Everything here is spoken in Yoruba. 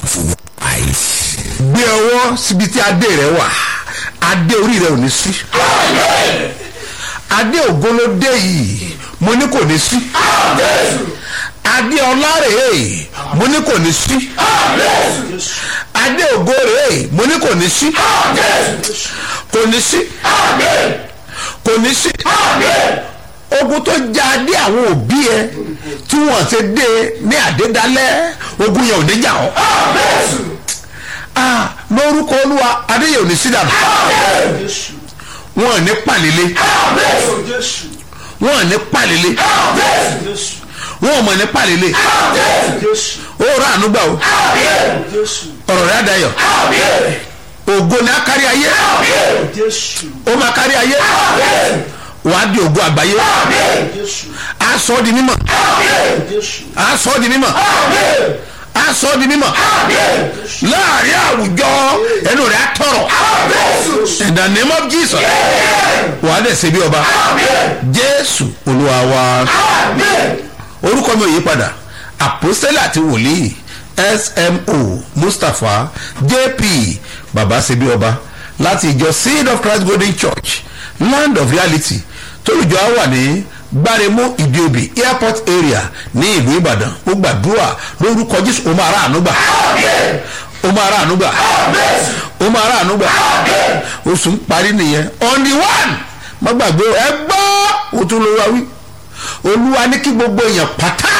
gbé ọwọ́ síbi tí adé rẹ wà adé orí rẹ ò ní sí adé ògolódé yìí mo ní kò ní sí adé ọlá rèé mo ní kò ní sí adé ògo rèé mo ní kò ní sí kò ní sí kò ní sí ogun tó já adé àwọn òbí ẹ tí wọn ṣe dé ní àdédálẹ ogun yẹn ò ní jà ọ ah lórúkọ olúwa adé yẹn ò ní sí dànù wọn ò ní pàlélé wọn ò ní pàlélé wọn ò mọ̀ ní pàlélé ó rà ànúgbà o ọ̀rọ̀ rẹ̀ àdáyọ̀ ògo ni a kárí ayé ó máa kárí ayé wàá di ògo àgbáyé a sọ ọ́ di mímọ̀ a sọ ọ́ di mímọ̀ a sọ ọ́ di mímọ̀ láàrin àwùjọ ẹnu rẹ̀ á tọrọ in the name of Jesus wàá dẹ̀ ṣe bí ọba Jésù Olúwa wa orúkọ mi ò yí padà àpòsílẹ̀ àti wòlíì smo mustapha jp baba ṣebí ọba láti ìjọ seed of christ golden church land of reality tólùjọ á wà ní gbáremú ìdíobì airport area ní ìlú ìbàdàn ó gbàdúrà lórúkọ jésù ó máa rà àánú gbà ó máa rà àánú gbà ó máa rà àánú gbà oṣù ń parí nìyẹn on the one má gbàgbé ẹ gbọ́ òtún ló wá wí olúwa ní kí gbogbo èèyàn pátá